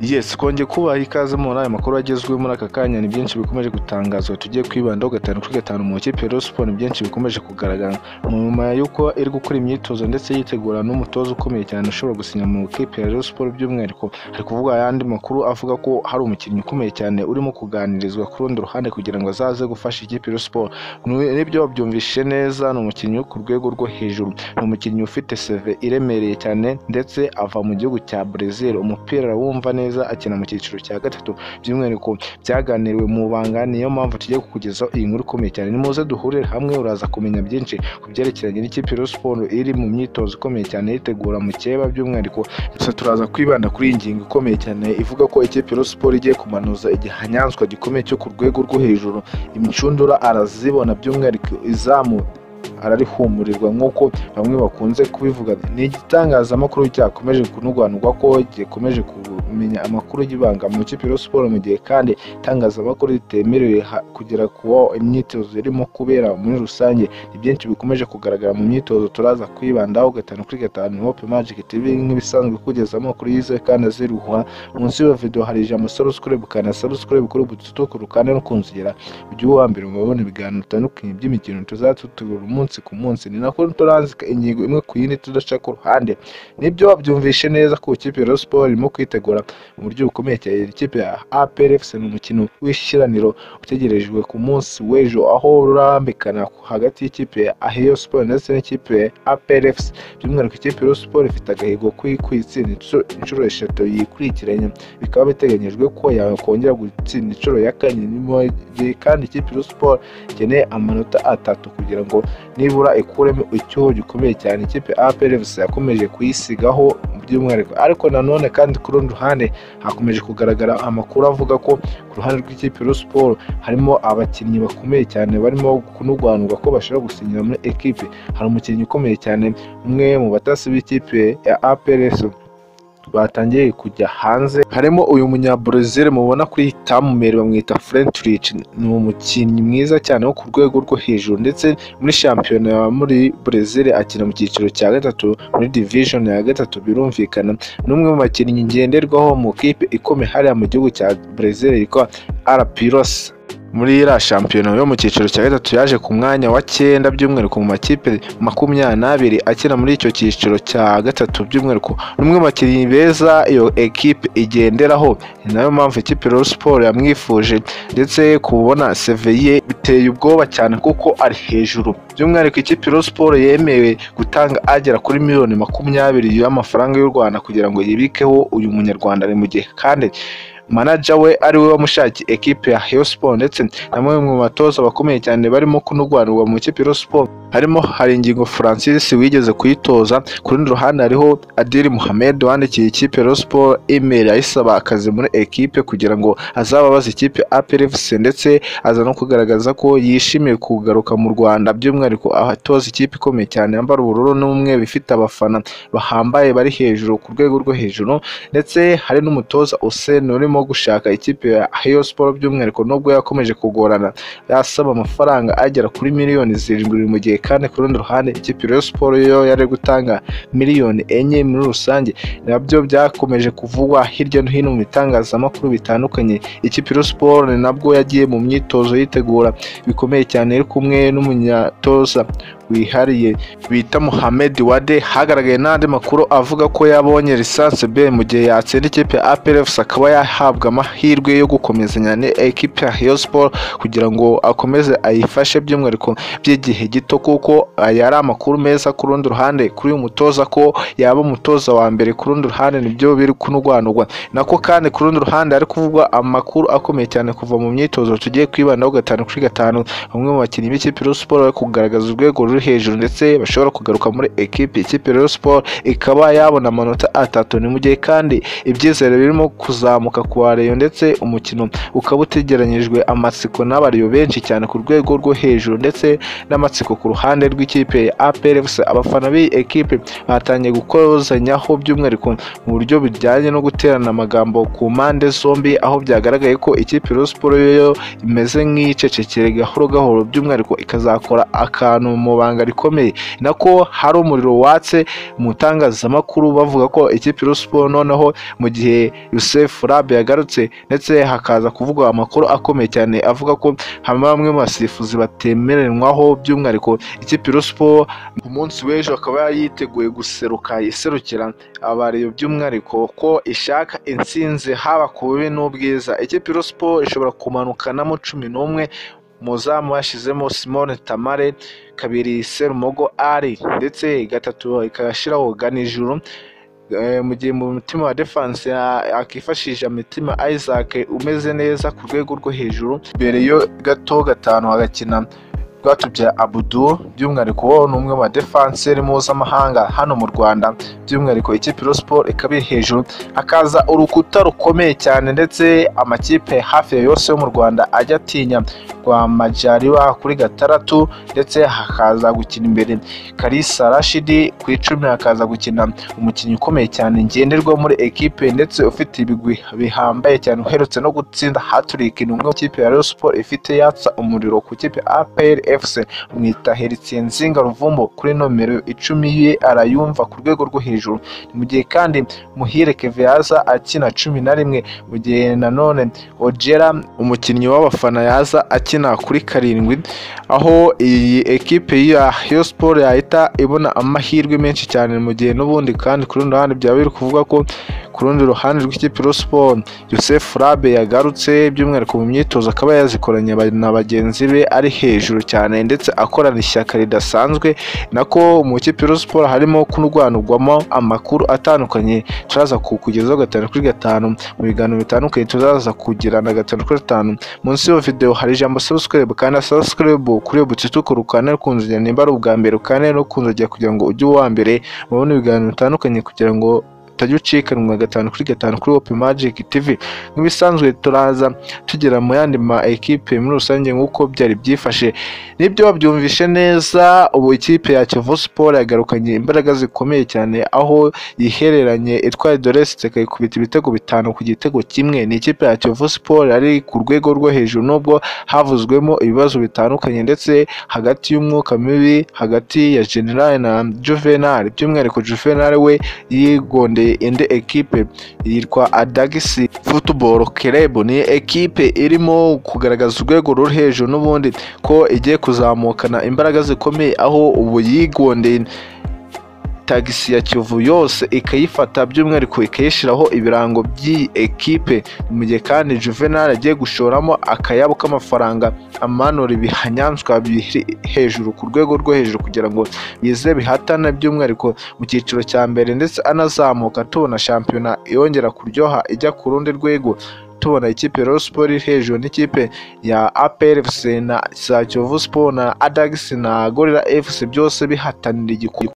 Yes twongeye kubaha ikaze muri aya makuru agezweho muri aka kanya ni byinshi bikomeje gutangazwa tugiye kwibandaho gatanu kuri gatanu mu makipe ya Rayon Sport ni byinshi bikomeje kugaragara nyuma y'uko iri gukora imyitozo ndetse yitegura n'umutoza ukomeye cyane ushobora gusinya mu ikipe ya Rayon Sport by'umwihariko hari kuvugwa ayandi makuru avuga ko hari umukinnyi ukomeye cyane urimo kuganirizwa ku rundi ruhande kugira ngo azaze gufasha ikipe ya Rayon Sport nibyo byumvishe neza ni umukinnyi wo ku rwego rwo hejuru ni umukinnyi ufite seve iremereye cyane ndetse ava mu gihugu cya Brazil umupira wumva neza akina mu cyiciro cya gatatu by'umwihariko byaganiriwe mu banga niyo mpamvu tugiye kukugezaho iyi nkuru ikomeye cyane nimuze duhurire hamwe uraza kumenya byinshi ku byerekeranye n'ikipe ya siporo iri mu myitozo ikomeye cyane yitegura mu cyeba by'umwihariko gusa turaza kwibanda kuri iyi ngingo ikomeye cyane ivuga ko ikipe ya siporo igiye kumanuza igihanyanzwa gikomeye cyo ku rwego rwo hejuru imicundura arazibona by'umwihariko izamu ararihumurirwa nk'uko bamwe bakunze kubivuga ni igitangazamakuru cyakomeje kunurwanurwa ko gikomeje kumenya amakuru y'ibanga mu ikipe ya siporo mu gihe kandi itangazamakuru ritemerewe kugera ku imyitozo irimo kubera muri rusange ni byinshi bikomeje kugaragara mu myitozo turaza kwibandaho gatanu kuri gatanu hope magic tv nk'ibisanzwe kugeza amakuru yizewe kandi aziruhwa munsi y'iyo video hari ijambo subscribe ukana subscribe kuri ubu tutukuru kandi no kunzigera ujye uba wambere mu babona ibiganiro bitandukanye by'imikino tuzatutegura umunsi ku munsi ni nako turanzika ingingo imwe ku yindi tudaca ku ruhande nibyo babyumvishe neza ko ikipe ya siporo irimo kwitegura mu buryo bukomeye cyane ikipe ya APR FC ni umukino w'ishyiraniro utegerejwe ku munsi w'ejo aho urambikana hagati y'ikipe ya Ahio Sport ndetse n'ikipe ya APR FC by'umwihariko ikipe ya siporo ifite agahigo kwitsinda inshuro eshatu yikurikiranye bikaba biteganyijwe ko yakongera gutsinda inshuro ya kane kandi ikipe ya siporo ikeneye amanota atatu kugira ngo nibura ikuremo icyuho gikomeye cyane ikipe APRFC yakomeje kuyisigaho by'umwihariko ariko nanone kandi ku rundi ruhande hakomeje kugaragara amakuru avuga ko ku ruhande rw'ikipe ya siporo harimo abakinnyi bakomeye cyane barimo kunurwanurwa ko bashobora gusinyira muri ekipe hari umukinnyi ukomeye cyane umwe mu batasi b'ikipe ya APRFC batangiye kujya hanze harimo uyu munyabrazil mubona kuri tamumeri bamwita frentrich ni umukinnyi mwiza cyane wo ku rwego rwo hejuru ndetse muri shampiyona muri brazil akina mu cyiciro cya gatatu muri division ya gatatu birumvikana n'umwe mu bakinnyi ngenderwaho mu kipe ikomeye hariya mu gihugu cya brazil yitwa arapiros muri iriya shampiyona yo mu cyiciro cya gatatu yaje ku mwanya wa cyenda by'umwihariko mu makipe makumyabiri n'abiri akina muri icyo cyiciro cya gatatu by'umwihariko n'umwe mu bakinnyi beza iyo ekipe igenderaho ni nayo mpamvu ikipe ya siporo yamwifuje ndetse kubona seve ye biteye ubwoba cyane kuko ari hejuru by'umwihariko ikipe ya siporo yemewe gutanga agera kuri miliyoni makumyabiri y'amafaranga y'u Rwanda kugira ngo yibikeho uyu munyarwanda ni mu gihe kandi manaja we ari we wamushakiye ekipe ya Rayon Sport ndetse na mwe mu batoza bakomeye cyane barimo kunurwanurwa mu ikipe Rayon Sport harimo hari ingingo Francis wigeze kuyitoza ku rundi ruhande hariho Adil Mohamed wandikiye ikipe Rayon Sport email ayisaba akazi muri ekipe kugira ngo azababaze ikipe APR FC ndetse aza no kugaragaza ko yishimiye kugaruka mu Rwanda by'umwihariko atoza ikipe ikomeye cyane yambara ubururu n'umwe bifite abafana bahambaye bari hejuru ku rwego rwo hejuru ndetse hari n'umutoza Usain urimo gushaka ikipe ya Rayon Sport by'umwihariko nubwo yakomeje kugorana yasaba amafaranga agera kuri miliyoni zirindwi mu gihe kandi ku rundi ruhande ikipe Rayon Sport yo yari gutanga miliyoni enye muri rusange nabyo byakomeje kuvugwa hirya no hino mu bitangazamakuru bitandukanye ikipe Rayon Sport nabwo yagiye mu myitozo yitegura bikomeye cyane iri kumwe n'umunyatoza wihariye bita Mohamed Wade hagaragaye n'andi makuru avuga ko yabonye lisansi B mu gihe yatsinda ikipe ya APRFC akaba yahabwa amahirwe yo gukomezanya n'ikipe ya Rayon Sport kugira ngo akomeze ayifashe by'umwihariko by'igihe gito kuko aya ari amakuru meza ku rundi ruhande kuri uyu mutoza ko yaba umutoza wa mbere ku rundi ruhande nibyo biri kunurwanurwa nako kandi ku rundi ruhande hari kuvugwa amakuru akomeye cyane kuva mu myitozo tugiye kwibandaho gatanu kuri gatanu bamwe mu bakinnyi b'ikipe ya Sport bari kugaragaza urwego ruri hejuru ndetse bashobora kugaruka muri ekipe ikipe Rayon Sport ikaba yabona amanota atatu ni mu gihe kandi ibyizere birimo kuzamuka kwa Rayon ndetse umukino ukaba utegeranyijwe amatsiko n'abariyo benshi cyane ku rwego rwo hejuru ndetse n'amatsiko ku ruhande rw'ikipe ya APR FC abafana b'iyi ekipe batangiye gukozanyaho by'umwihariko mu buryo bijyanye no guterana amagambo ku mpande zombi aho byagaragaye ko ikipe Rayon Sport yo imeze nk'icecekere gahoro gahoro by'umwihariko ikazakora akantu mu bantu ibanga rikomeye nako hari umuriro watse mu itangazamakuru bavuga ko ikipe Rayon noneho mu gihe Yusuf Rabe yagarutse ndetse hakaza kuvugwa amakuru akomeye cyane avuga ko hama bamwe mu basifuzi batemerenywaho by'umwihariko ikipe Rayon ku munsi w'ejo akaba yiteguye guseruka iserukira abareba by'umwihariko ko ishaka insinzi haba ku bubi n'ubwiza ikipe Rayon ishobora kumanukanamo cumi n'umwe muzamu yashyizemo simone tamare kabiri serumogo ari ndetse gatatu ikashyiraho ganijuru mu gihe mu mutima wa defanse akifashisha mitima isaac umeze neza ku rwego rwo hejuru mbere yo gato gatanu agakina bwatubya abudu by'umwihariko wo ni umwe mu badefanseri mpuzamahanga hano mu rwanda by'umwihariko ikipe siporo ikaba iri hejuru hakaza urukuta rukomeye cyane ndetse amakipe hafi ya yose yo mu rwanda ajya atinya rwa majariwa kuri gatandatu ndetse hakaza gukina imbere karisa rashidi ku icumi hakaza gukina umukinnyi ukomeye cyane ngenderwa muri ekipe ndetse ufite ibigwi bihambaye cyane uherutse no gutsinda haturika ni umwe mu kipe ya siporo ifite yatsa umuriro ku kipe apr fc mwita heritsenzinga ruvumbo kuri nomero icumi ye arayumva ku rwego rwo hejuru mu gihe kandi muhire keviyaza akina cumi na rimwe mu gihe nanone ojera umukinnyi w'abafana yaza akina kuri karindwi aho iyi ekipe ya yo siporo yahita ibona amahirwe menshi cyane mu gihe n'ubundi kandi ku rundi ruhande byaba biri kuvuga ko ku rundi ruhande rw'ikipe siporo yosef rabe yagarutse by'umwihariko mu myitozo akaba yazikoranye na bagenzi be ari hejuru cyane ndetse akorana ishyaka ridasanzwe nako mu ikipe siporo harimo kurwanirwamo amakuru atandukanye turaza kukugezaho gatanu kuri gatanu mu biganiro bitandukanye tuzaza kugirana gatanu kuri gatanu munsi y'iyo videwo hari ijambo subscribe kandi subscribe kuri iyo butike ukora ukane rukunzogera nimba ari ubwa mbere ukane rukunzogera kugira ngo ujye uwa mbere mubone ibiganiro bitandukanye kugira ngo utajya ucikanwa gatanu kuri gatanu kuri Open Magic TV nk'ibisanzwe turaza tugera mu yandi ma ekipe muri rusange nk'uko byari byifashe nibyo wabyumvishe neza ubu ikipe ya Kiyovu Sport yagarukanye imbaraga zikomeye cyane aho yihereranye itwaye Doreste ikayikubita ibitego bitanu ku gitego kimwe ni ikipe ya Kiyovu Sport yari ku rwego rwo hejuru nubwo havuzwemo ibibazo bitandukanye ndetse hagati y'umwuka mibi hagati ya General na Juvenal by'umwihariko Juvenal we yigondeye indi ekipe yitwa adagisi futuboro kerebo ni ekipe irimo kugaragaza urwego ruri hejuru n'ubundi ko igiye kuzamukana imbaraga zikomeye aho ubu yigondeye tagisi ya kivu yose ikayifata by'umwihariko ikayishyiraho ibirango by'iyi ekipe mu gihe kandi juvenal agiye gushoramo akayabo k'amafaranga amanura ibihanyanswa biri hejuru ku rwego rwo hejuru kugira ngo bize bihatana by'umwihariko mu cyiciro cya mbere ndetse anazamuka tubona shampiyona yongera kuryoha ijya ku rundi rwego tubona ikipe ya siporo iri hejuru n'ikipe ya apr fc na za kiyovu siporo na adagisi na gorira fc byose bihatanira igikombe